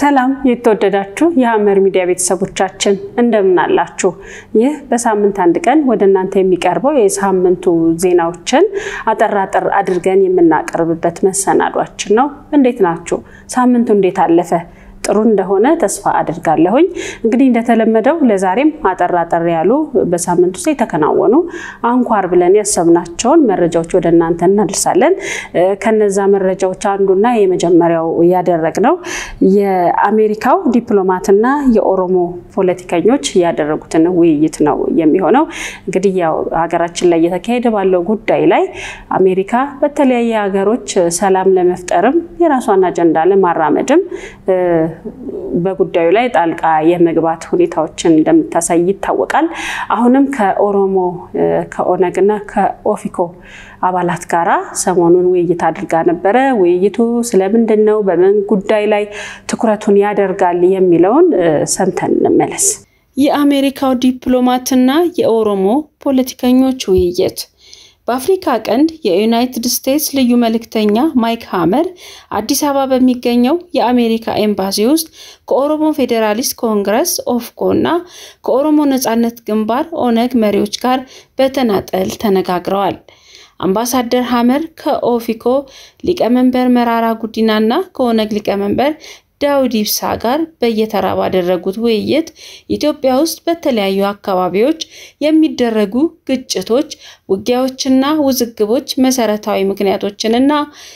ሰላም የተወደዳችሁ የሐመር ሚዲያ ቤተሰቦቻችን እንደምን አላችሁ? ይህ በሳምንት አንድ ቀን ወደ እናንተ የሚቀርበው የሳምንቱ ዜናዎችን አጠር አጠር አድርገን የምናቀርብበት መሰናዷችን ነው። እንዴት ናችሁ? ሳምንቱ እንዴት አለፈ? ጥሩ እንደሆነ ተስፋ አድርጋለሁኝ። እንግዲህ እንደተለመደው ለዛሬም አጠር አጠር ያሉ በሳምንት ውስጥ የተከናወኑ አንኳር ብለን ያሰብናቸውን መረጃዎች ወደ እናንተ እናደርሳለን። ከነዛ መረጃዎች አንዱና የመጀመሪያው ያደረግነው የአሜሪካው ዲፕሎማትና የኦሮሞ ፖለቲከኞች ያደረጉትን ውይይት ነው የሚሆነው። እንግዲህ ያው ሀገራችን ላይ እየተካሄደ ባለው ጉዳይ ላይ አሜሪካ በተለያየ ሀገሮች ሰላም ለመፍጠርም የራሷን አጀንዳ ለማራመድም በጉዳዩ ላይ ጣልቃ የመግባት ሁኔታዎችን እንደምታሳይ ይታወቃል። አሁንም ከኦሮሞ ከኦነግና ከኦፊኮ አባላት ጋራ ሰሞኑን ውይይት አድርጋ ነበረ። ውይይቱ ስለምንድን ነው፣ በምን ጉዳይ ላይ ትኩረቱን ያደርጋል የሚለውን ሰምተን እንመለስ። የአሜሪካው ዲፕሎማትና የኦሮሞ ፖለቲከኞች ውይይት በአፍሪካ ቀንድ የዩናይትድ ስቴትስ ልዩ መልእክተኛ ማይክ ሃመር አዲስ አበባ በሚገኘው የአሜሪካ ኤምባሲ ውስጥ ከኦሮሞ ፌዴራሊስት ኮንግረስ ኦፍኮ እና ከኦሮሞ ነጻነት ግንባር ኦነግ መሪዎች ጋር በተናጠል ተነጋግረዋል። አምባሳደር ሃመር ከኦፊኮ ሊቀመንበር መራራ ጉዲና እና ከኦነግ ሊቀመንበር ዳውድ ኢብሳ ጋር በየተራ ባደረጉት ውይይት ኢትዮጵያ ውስጥ በተለያዩ አካባቢዎች የሚደረጉ ግጭቶች፣ ውጊያዎችና ውዝግቦች መሰረታዊ ምክንያቶችንና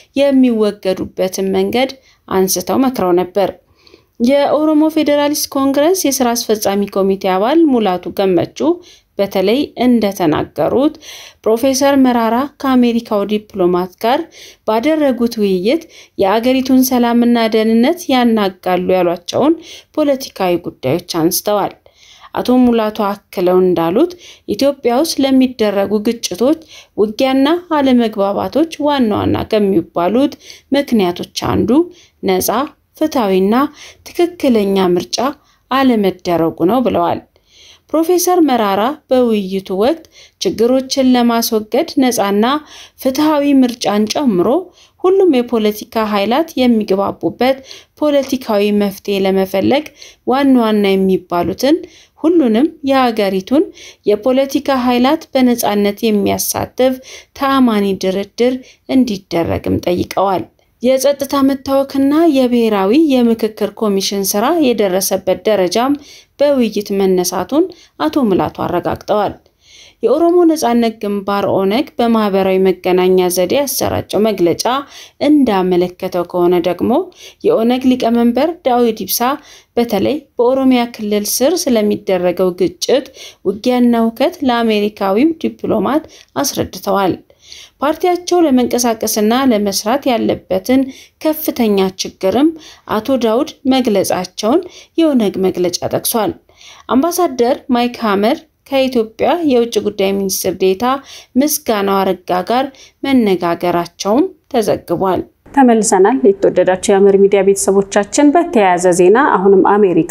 የሚወገዱበትን መንገድ አንስተው መክረው ነበር። የኦሮሞ ፌዴራሊስት ኮንግረስ የስራ አስፈጻሚ ኮሚቴ አባል ሙላቱ ገመቹ በተለይ እንደተናገሩት ፕሮፌሰር መራራ ከአሜሪካው ዲፕሎማት ጋር ባደረጉት ውይይት የአገሪቱን ሰላምና ደህንነት ያናጋሉ ያሏቸውን ፖለቲካዊ ጉዳዮች አንስተዋል። አቶ ሙላቱ አክለው እንዳሉት ኢትዮጵያ ውስጥ ለሚደረጉ ግጭቶች፣ ውጊያና አለመግባባቶች ዋና ዋና ከሚባሉት ምክንያቶች አንዱ ነፃ ፍትሐዊና ትክክለኛ ምርጫ አለመደረጉ ነው ብለዋል። ፕሮፌሰር መራራ በውይይቱ ወቅት ችግሮችን ለማስወገድ ነፃና ፍትሐዊ ምርጫን ጨምሮ ሁሉም የፖለቲካ ኃይላት የሚግባቡበት ፖለቲካዊ መፍትሄ ለመፈለግ ዋና ዋና የሚባሉትን ሁሉንም የሀገሪቱን የፖለቲካ ኃይላት በነፃነት የሚያሳትፍ ተአማኒ ድርድር እንዲደረግም ጠይቀዋል። የጸጥታ መታወክና የብሔራዊ የምክክር ኮሚሽን ስራ የደረሰበት ደረጃም በውይይት መነሳቱን አቶ ሙላቱ አረጋግጠዋል። የኦሮሞ ነጻነት ግንባር ኦነግ በማህበራዊ መገናኛ ዘዴ ያሰራጨው መግለጫ እንዳመለከተው ከሆነ ደግሞ የኦነግ ሊቀመንበር ዳዊት ኢብሳ በተለይ በኦሮሚያ ክልል ስር ስለሚደረገው ግጭት፣ ውጊያና ሁከት ለአሜሪካዊው ዲፕሎማት አስረድተዋል። ፓርቲያቸው ለመንቀሳቀስና ለመስራት ያለበትን ከፍተኛ ችግርም አቶ ዳውድ መግለጻቸውን የኦነግ መግለጫ ጠቅሷል። አምባሳደር ማይክ ሃመር ከኢትዮጵያ የውጭ ጉዳይ ሚኒስትር ዴታ ምስጋናው አረጋ ጋር መነጋገራቸውም ተዘግቧል። ተመልሰናል። የተወደዳቸው የሐመር ሚዲያ ቤተሰቦቻችን፣ በተያያዘ ዜና አሁንም አሜሪካ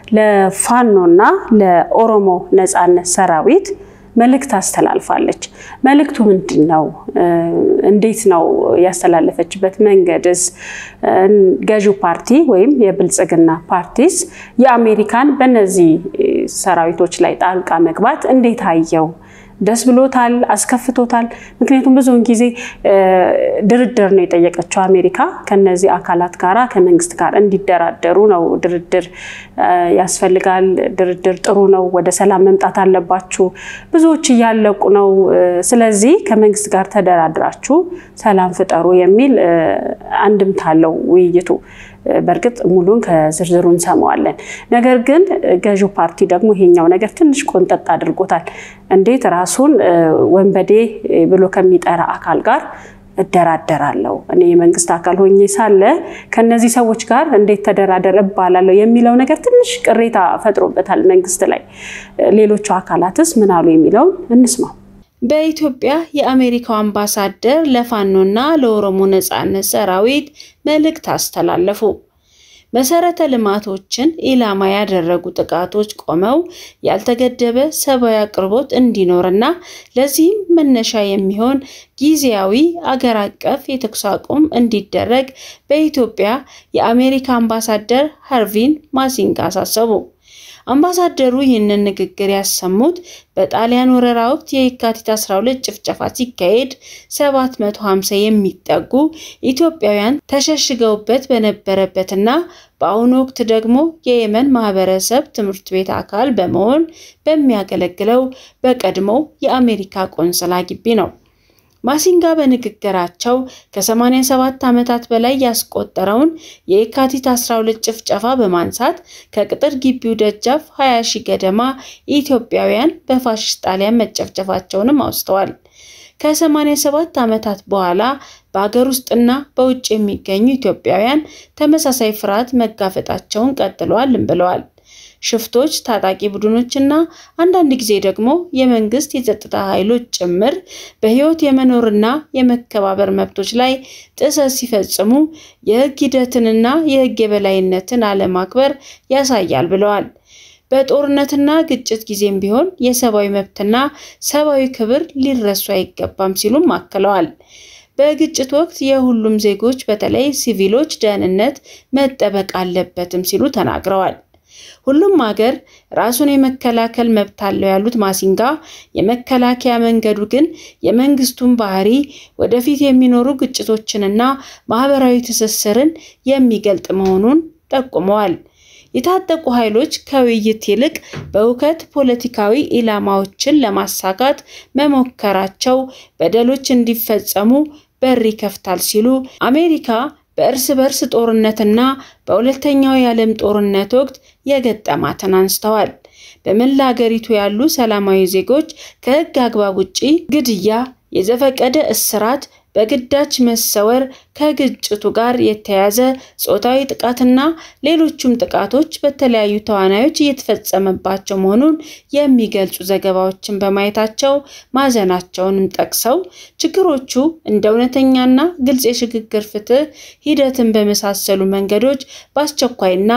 ለፋኖና ለኦሮሞ ነጻነት ሰራዊት መልእክት አስተላልፋለች። መልእክቱ ምንድን ነው? እንዴት ነው ያስተላለፈችበት መንገድስ? ገዢው ፓርቲ ወይም የብልጽግና ፓርቲስ የአሜሪካን በእነዚህ ሰራዊቶች ላይ ጣልቃ መግባት እንዴት አየው? ደስ ብሎታል? አስከፍቶታል? ምክንያቱም ብዙውን ጊዜ ድርድር ነው የጠየቀችው አሜሪካ ከነዚህ አካላት ጋራ ከመንግስት ጋር እንዲደራደሩ ነው። ድርድር ያስፈልጋል፣ ድርድር ጥሩ ነው፣ ወደ ሰላም መምጣት አለባችሁ፣ ብዙዎች እያለቁ ነው፣ ስለዚህ ከመንግስት ጋር ተደራድራችሁ ሰላም ፍጠሩ የሚል አንድምታ አለው ውይይቱ። በእርግጥ ሙሉን ከዝርዝሩ እንሰማዋለን። ነገር ግን ገዢው ፓርቲ ደግሞ ይሄኛው ነገር ትንሽ ቆንጠጥ አድርጎታል። እንዴት ራሱን ወንበዴ ብሎ ከሚጠራ አካል ጋር እደራደራለሁ እኔ የመንግስት አካል ሆኜ ሳለ ከነዚህ ሰዎች ጋር እንዴት ተደራደር እባላለሁ የሚለው ነገር ትንሽ ቅሬታ ፈጥሮበታል መንግስት ላይ። ሌሎቹ አካላትስ ምን አሉ የሚለውን እንስማው። በኢትዮጵያ የአሜሪካው አምባሳደር ለፋኖና ለኦሮሞ ነጻነት ሰራዊት መልእክት አስተላለፉ። መሰረተ ልማቶችን ኢላማ ያደረጉ ጥቃቶች ቆመው ያልተገደበ ሰብአዊ አቅርቦት እንዲኖርና ለዚህም መነሻ የሚሆን ጊዜያዊ አገር አቀፍ የተኩስ አቁም እንዲደረግ በኢትዮጵያ የአሜሪካ አምባሳደር ሃርቪን ማሲንጋ አሳሰቡ። አምባሳደሩ ይህንን ንግግር ያሰሙት በጣሊያን ወረራ ወቅት የካቲት 12 ጭፍጨፋ ሲካሄድ 750 የሚጠጉ ኢትዮጵያውያን ተሸሽገውበት በነበረበትና በአሁኑ ወቅት ደግሞ የየመን ማህበረሰብ ትምህርት ቤት አካል በመሆን በሚያገለግለው በቀድሞው የአሜሪካ ቆንስላ ግቢ ነው። ማሲንጋ በንግግራቸው ከ87 ዓመታት በላይ ያስቆጠረውን የካቲት 12 ጭፍጨፋ በማንሳት ከቅጥር ግቢው ደጃፍ 20 ሺህ ገደማ ኢትዮጵያውያን በፋሽስት ጣሊያን መጨፍጨፋቸውንም አውስተዋል። ከ87 ዓመታት በኋላ በሀገር ውስጥና በውጭ የሚገኙ ኢትዮጵያውያን ተመሳሳይ ፍርሃት መጋፈጣቸውን ቀጥለዋልም ብለዋል። ሽፍቶች፣ ታጣቂ ቡድኖችና አንዳንድ ጊዜ ደግሞ የመንግስት የጸጥታ ኃይሎች ጭምር በህይወት የመኖርና የመከባበር መብቶች ላይ ጥሰት ሲፈጽሙ የህግ ሂደትንና የህግ የበላይነትን አለማክበር ያሳያል ብለዋል። በጦርነትና ግጭት ጊዜም ቢሆን የሰብአዊ መብትና ሰብአዊ ክብር ሊረሱ አይገባም ሲሉም አክለዋል። በግጭት ወቅት የሁሉም ዜጎች በተለይ ሲቪሎች ደህንነት መጠበቅ አለበትም ሲሉ ተናግረዋል። ሁሉም ሀገር ራሱን የመከላከል መብት አለው ያሉት ማሲንጋ የመከላከያ መንገዱ ግን የመንግስቱን ባህሪ፣ ወደፊት የሚኖሩ ግጭቶችንና ማህበራዊ ትስስርን የሚገልጥ መሆኑን ጠቁመዋል። የታጠቁ ኃይሎች ከውይይት ይልቅ በእውከት ፖለቲካዊ ኢላማዎችን ለማሳካት መሞከራቸው በደሎች እንዲፈጸሙ በር ይከፍታል ሲሉ አሜሪካ በእርስ በርስ ጦርነትና በሁለተኛው የዓለም ጦርነት ወቅት የገጠማትን አንስተዋል። በመላ ሀገሪቱ ያሉ ሰላማዊ ዜጎች ከህግ አግባብ ውጪ ግድያ፣ የዘፈቀደ እስራት፣ በግዳጅ መሰወር፣ ከግጭቱ ጋር የተያያዘ ጾታዊ ጥቃትና ሌሎቹም ጥቃቶች በተለያዩ ተዋናዮች እየተፈጸመባቸው መሆኑን የሚገልጹ ዘገባዎችን በማየታቸው ማዘናቸውንም ጠቅሰው ችግሮቹ እንደ እውነተኛና ግልጽ የሽግግር ፍትህ ሂደትን በመሳሰሉ መንገዶች በአስቸኳይና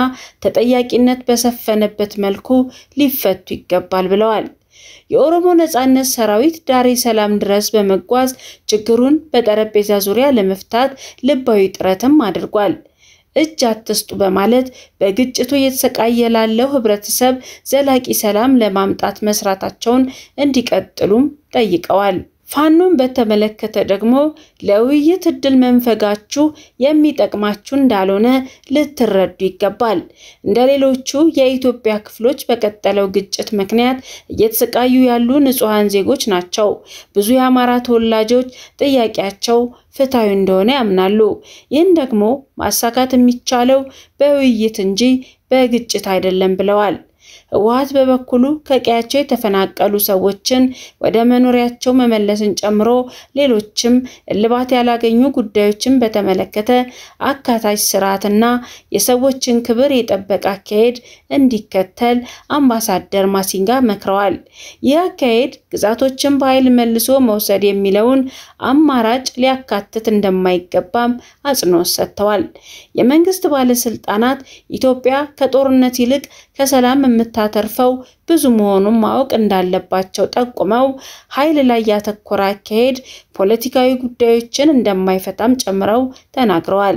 ተጠያቂነት በሰፈነበት መልኩ ሊፈቱ ይገባል ብለዋል። የኦሮሞ ነጻነት ሰራዊት ዳሬ ሰላም ድረስ በመጓዝ ችግሩን በጠረጴዛ ዙሪያ ለመፍታት ልባዊ ጥረትም አድርጓል። እጅ አትስጡ በማለት በግጭቱ እየተሰቃየ ላለው ህብረተሰብ ዘላቂ ሰላም ለማምጣት መስራታቸውን እንዲቀጥሉም ጠይቀዋል። ፋኖን በተመለከተ ደግሞ ለውይይት እድል መንፈጋችሁ የሚጠቅማችሁ እንዳልሆነ ልትረዱ ይገባል። እንደ ሌሎቹ የኢትዮጵያ ክፍሎች በቀጠለው ግጭት ምክንያት እየተሰቃዩ ያሉ ንጹሐን ዜጎች ናቸው። ብዙ የአማራ ተወላጆች ጥያቄያቸው ፍትሐዊ እንደሆነ ያምናሉ። ይህን ደግሞ ማሳካት የሚቻለው በውይይት እንጂ በግጭት አይደለም ብለዋል። ህወሓት በበኩሉ ከቀያቸው የተፈናቀሉ ሰዎችን ወደ መኖሪያቸው መመለስን ጨምሮ ሌሎችም እልባት ያላገኙ ጉዳዮችን በተመለከተ አካታች ስርዓትና የሰዎችን ክብር የጠበቀ አካሄድ እንዲከተል አምባሳደር ማሲንጋ መክረዋል። ይህ አካሄድ ግዛቶችን በኃይል መልሶ መውሰድ የሚለውን አማራጭ ሊያካትት እንደማይገባም አጽንኦት ሰጥተዋል። የመንግስት ባለስልጣናት ኢትዮጵያ ከጦርነት ይልቅ ከሰላም የምታተርፈው ብዙ መሆኑን ማወቅ እንዳለባቸው ጠቁመው ኃይል ላይ ያተኮረ አካሄድ ፖለቲካዊ ጉዳዮችን እንደማይፈታም ጨምረው ተናግረዋል።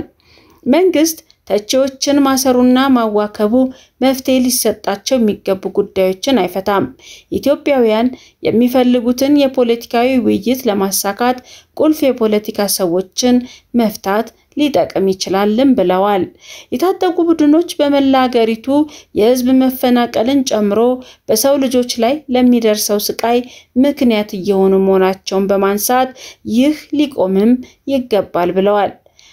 መንግስት ተቺዎችን ማሰሩና ማዋከቡ መፍትሄ ሊሰጣቸው የሚገቡ ጉዳዮችን አይፈታም። ኢትዮጵያውያን የሚፈልጉትን የፖለቲካዊ ውይይት ለማሳካት ቁልፍ የፖለቲካ ሰዎችን መፍታት ሊጠቅም ይችላልም ብለዋል። የታጠቁ ቡድኖች በመላ ሀገሪቱ የህዝብ መፈናቀልን ጨምሮ በሰው ልጆች ላይ ለሚደርሰው ስቃይ ምክንያት እየሆኑ መሆናቸውን በማንሳት ይህ ሊቆምም ይገባል ብለዋል።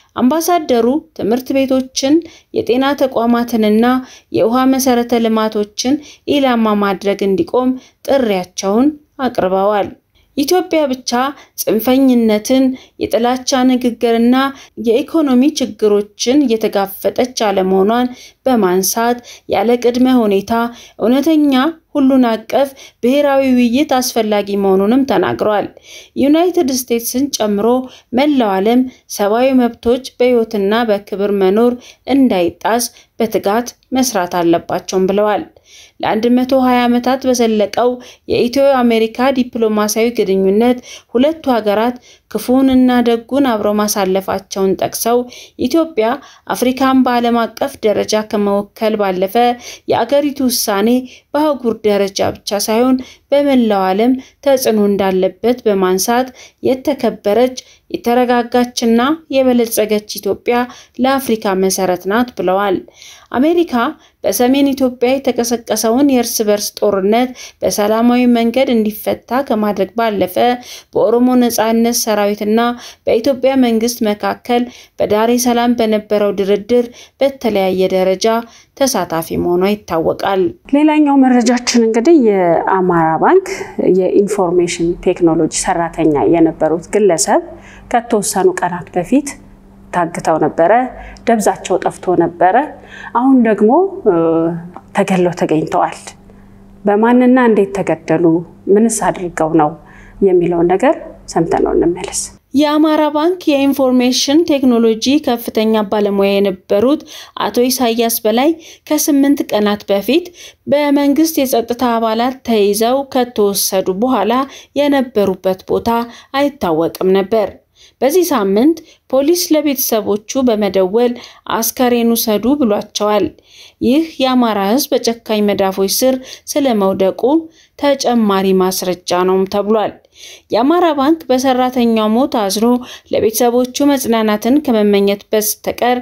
አምባሳደሩ ትምህርት ቤቶችን፣ የጤና ተቋማትንና የውሃ መሰረተ ልማቶችን ኢላማ ማድረግ እንዲቆም ጥሪያቸውን አቅርበዋል። ኢትዮጵያ ብቻ ጽንፈኝነትን፣ የጥላቻ ንግግርና የኢኮኖሚ ችግሮችን እየተጋፈጠች አለመሆኗን በማንሳት ያለ ቅድመ ሁኔታ እውነተኛ ሁሉን አቀፍ ብሔራዊ ውይይት አስፈላጊ መሆኑንም ተናግረዋል። ዩናይትድ ስቴትስን ጨምሮ መላው ዓለም ሰብአዊ መብቶች በሕይወትና በክብር መኖር እንዳይጣስ በትጋት መስራት አለባቸውም ብለዋል። ለ120 ዓመታት በዘለቀው የኢትዮ አሜሪካ ዲፕሎማሲያዊ ግንኙነት ሁለቱ ሀገራት ክፉንና ደጉን አብረው ማሳለፋቸውን ጠቅሰው ኢትዮጵያ አፍሪካን በዓለም አቀፍ ደረጃ ከመወከል ባለፈ የአገሪቱ ውሳኔ በአህጉር ደረጃ ብቻ ሳይሆን በመላው ዓለም ተጽዕኖ እንዳለበት በማንሳት የተከበረች የተረጋጋችና የበለጸገች ኢትዮጵያ ለአፍሪካ መሰረት ናት ብለዋል። አሜሪካ በሰሜን ኢትዮጵያ የተቀሰቀሰውን የእርስ በርስ ጦርነት በሰላማዊ መንገድ እንዲፈታ ከማድረግ ባለፈ በኦሮሞ ነጻነት ሰራዊትና በኢትዮጵያ መንግስት መካከል በዳሬ ሰላም በነበረው ድርድር በተለያየ ደረጃ ተሳታፊ መሆኗ ይታወቃል። ሌላኛው መረጃችን እንግዲህ የአማራ ባንክ የኢንፎርሜሽን ቴክኖሎጂ ሰራተኛ የነበሩት ግለሰብ ከተወሰኑ ቀናት በፊት ታግተው ነበረ። ደብዛቸው ጠፍቶ ነበረ። አሁን ደግሞ ተገለው ተገኝተዋል። በማንና እንዴት ተገደሉ? ምንስ አድርገው ነው የሚለውን ነገር ሰምተነው እንመለስ። የአማራ ባንክ የኢንፎርሜሽን ቴክኖሎጂ ከፍተኛ ባለሙያ የነበሩት አቶ ኢሳያስ በላይ ከስምንት ቀናት በፊት በመንግስት የጸጥታ አባላት ተይዘው ከተወሰዱ በኋላ የነበሩበት ቦታ አይታወቅም ነበር። በዚህ ሳምንት ፖሊስ ለቤተሰቦቹ በመደወል አስከሬን ውሰዱ ብሏቸዋል። ይህ የአማራ ሕዝብ በጨካኝ መዳፎች ስር ስለመውደቁ ተጨማሪ ማስረጃ ነውም ተብሏል። የአማራ ባንክ በሰራተኛው ሞት አዝኖ ለቤተሰቦቹ መጽናናትን ከመመኘት በስተቀር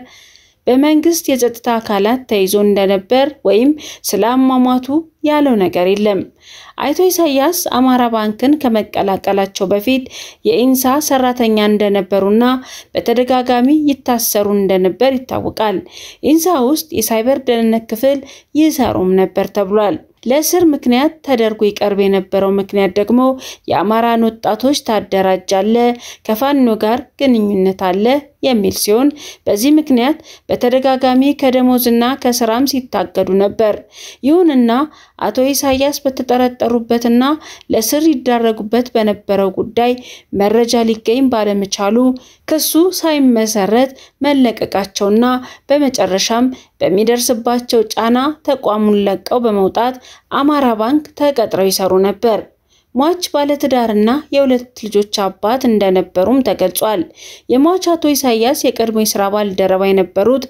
በመንግስት የጸጥታ አካላት ተይዞ እንደነበር ወይም ስለ አሟሟቱ ያለው ነገር የለም። አቶ ኢሳያስ አማራ ባንክን ከመቀላቀላቸው በፊት የኢንሳ ሰራተኛ እንደነበሩና በተደጋጋሚ ይታሰሩ እንደነበር ይታወቃል። ኢንሳ ውስጥ የሳይበር ደህንነት ክፍል ይሰሩም ነበር ተብሏል። ለእስር ምክንያት ተደርጎ ይቀርብ የነበረው ምክንያት ደግሞ የአማራን ወጣቶች ታደራጃለ፣ ከፋኖ ጋር ግንኙነት አለ የሚል ሲሆን በዚህ ምክንያት በተደጋጋሚ ከደሞዝና ከስራም ሲታገዱ ነበር። ይሁንና አቶ ኢሳያስ በተጠረጠሩበትና ለስር ይዳረጉበት በነበረው ጉዳይ መረጃ ሊገኝ ባለመቻሉ ክሱ ሳይመሰረት መለቀቃቸውና በመጨረሻም በሚደርስባቸው ጫና ተቋሙን ለቀው በመውጣት አማራ ባንክ ተቀጥረው ይሰሩ ነበር። ሟች ባለትዳርና የሁለት ልጆች አባት እንደነበሩም ተገልጿል። የሟች አቶ ኢሳያስ የቀድሞ የስራ ባልደረባ የነበሩት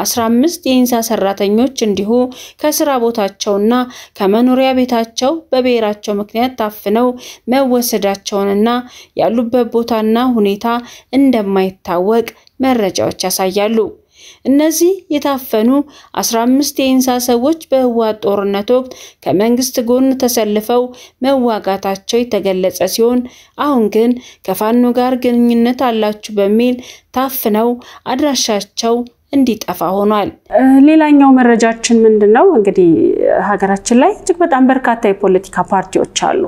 15 የኢንሳ ሰራተኞች እንዲሁ ከስራ ቦታቸውና ከመኖሪያ ቤታቸው በብሔራቸው ምክንያት ታፍነው መወሰዳቸውንና ያሉበት ቦታና ሁኔታ እንደማይታወቅ መረጃዎች ያሳያሉ። እነዚህ የታፈኑ 15 የኢንሳ ሰዎች በህወሓት ጦርነት ወቅት ከመንግስት ጎን ተሰልፈው መዋጋታቸው የተገለጸ ሲሆን አሁን ግን ከፋኖ ጋር ግንኙነት አላችሁ በሚል ታፍነው አድራሻቸው እንዲጠፋ ሆኗል። ሌላኛው መረጃችን ምንድን ነው? እንግዲህ ሀገራችን ላይ እጅግ በጣም በርካታ የፖለቲካ ፓርቲዎች አሉ።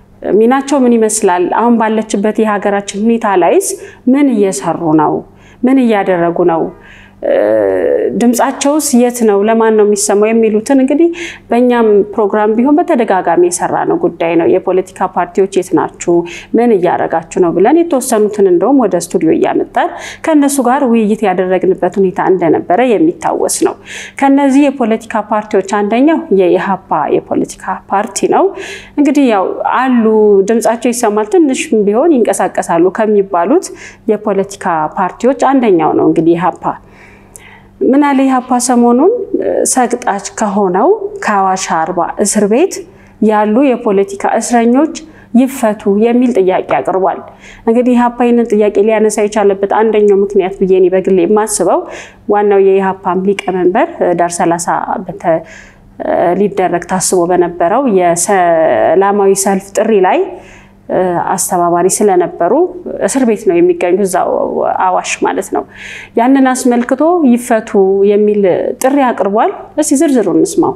ሚናቸው ምን ይመስላል? አሁን ባለችበት የሀገራችን ሁኔታ ላይስ ምን እየሰሩ ነው? ምን እያደረጉ ነው? ድምፃቸውስ የት ነው? ለማን ነው የሚሰማው? የሚሉትን እንግዲህ በእኛም ፕሮግራም ቢሆን በተደጋጋሚ የሰራ ነው ጉዳይ ነው። የፖለቲካ ፓርቲዎች የት ናችሁ? ምን እያደረጋችሁ ነው? ብለን የተወሰኑትን እንደውም ወደ ስቱዲዮ እያመጣን ከእነሱ ጋር ውይይት ያደረግንበት ሁኔታ እንደነበረ የሚታወስ ነው። ከነዚህ የፖለቲካ ፓርቲዎች አንደኛው የኢሃፓ የፖለቲካ ፓርቲ ነው። እንግዲህ ያው አሉ ድምፃቸው ይሰማል፣ ትንሽ ቢሆን ይንቀሳቀሳሉ ከሚባሉት የፖለቲካ ፓርቲዎች አንደኛው ነው እንግዲህ ኢሃፓ ምን አለ ኢህአፓ ሰሞኑን ሰቅጣጭ ከሆነው ከአዋሽ አርባ እስር ቤት ያሉ የፖለቲካ እስረኞች ይፈቱ የሚል ጥያቄ አቅርቧል። እንግዲህ ኢህአፓ ይህንን ጥያቄ ሊያነሳ የቻለበት አንደኛው ምክንያት ብዬ እኔ በግሌ የማስበው ዋናው የኢህአፓም ሊቀመንበር ዳር ሰላሳ ሊደረግ ታስቦ በነበረው የሰላማዊ ሰልፍ ጥሪ ላይ አስተባባሪ ስለነበሩ እስር ቤት ነው የሚገኙ እዛው አዋሽ ማለት ነው። ያንን አስመልክቶ ይፈቱ የሚል ጥሪ አቅርቧል። እስቲ ዝርዝሩ እንስማው።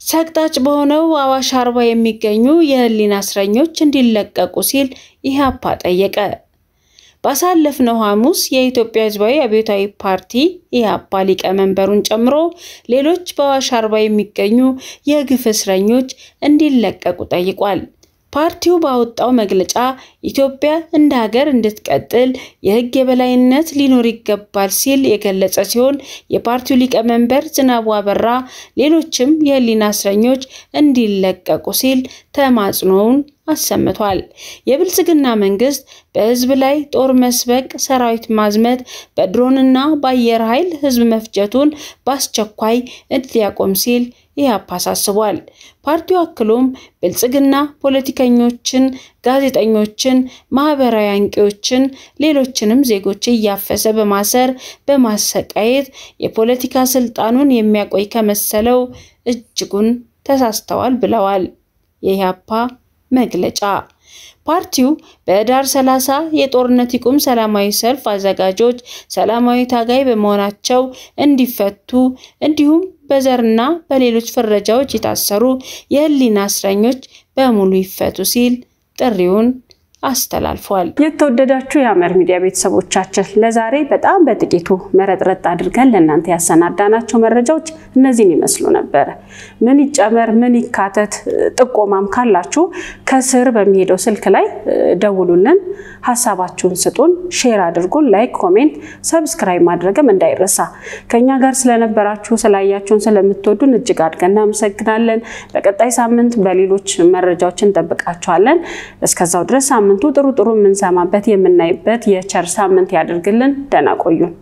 ሰቅጣጭ በሆነው አዋሽ አርባ የሚገኙ የህሊና እስረኞች እንዲለቀቁ ሲል ኢህአፓ ጠየቀ። ባሳለፍነው ሐሙስ የኢትዮጵያ ህዝባዊ አብዮታዊ ፓርቲ ኢህአፓ ሊቀመንበሩን ጨምሮ ሌሎች በአዋሽ አርባ የሚገኙ የግፍ እስረኞች እንዲለቀቁ ጠይቋል። ፓርቲው ባወጣው መግለጫ ኢትዮጵያ እንደ ሀገር እንድትቀጥል የህግ የበላይነት ሊኖር ይገባል ሲል የገለጸ ሲሆን የፓርቲው ሊቀመንበር ዝናቡ አበራ ሌሎችም የህሊና እስረኞች እንዲለቀቁ ሲል ተማጽኖውን አሰምቷል። የብልጽግና መንግስት በህዝብ ላይ ጦር መስበቅ፣ ሰራዊት ማዝመት፣ በድሮንና በአየር ኃይል ህዝብ መፍጀቱን በአስቸኳይ እንዲያቆም ሲል ኢህአፓ አሳስቧል። ፓርቲው አክሎም ብልጽግና ፖለቲከኞችን፣ ጋዜጠኞችን፣ ማህበራዊ አንቂዎችን፣ ሌሎችንም ዜጎች እያፈሰ በማሰር በማሰቃየት የፖለቲካ ስልጣኑን የሚያቆይ ከመሰለው እጅጉን ተሳስተዋል ብለዋል። የኢህአፓ መግለጫ ፓርቲው በህዳር 30 የጦርነት ይቁም ሰላማዊ ሰልፍ አዘጋጆች ሰላማዊ ታጋይ በመሆናቸው እንዲፈቱ እንዲሁም በዘርና በሌሎች ፍረጃዎች የታሰሩ የህሊና እስረኞች በሙሉ ይፈቱ ሲል ጥሪውን አስተላልፏል። የተወደዳችሁ የሐመር ሚዲያ ቤተሰቦቻችን ለዛሬ በጣም በጥቂቱ መረጥረጥ አድርገን ለእናንተ ያሰናዳናቸው መረጃዎች እነዚህን ይመስሉ ነበር። ምን ይጨመር፣ ምን ይካተት፣ ጥቆማም ካላችሁ ከስር በሚሄደው ስልክ ላይ ደውሉልን፣ ሀሳባችሁን ስጡን፣ ሼር አድርጉን፣ ላይክ፣ ኮሜንት፣ ሰብስክራይብ ማድረግም እንዳይረሳ። ከኛ ጋር ስለነበራችሁ ስላያችሁን፣ ስለምትወዱን እጅግ አድርገን እናመሰግናለን። በቀጣይ ሳምንት በሌሎች መረጃዎች እንጠብቃችኋለን። እስከዛው ድረስ ሳምንቱ ጥሩ ጥሩ የምንሰማበት የምናይበት የቸር ሳምንት ያደርግልን። ደህና ቆዩን።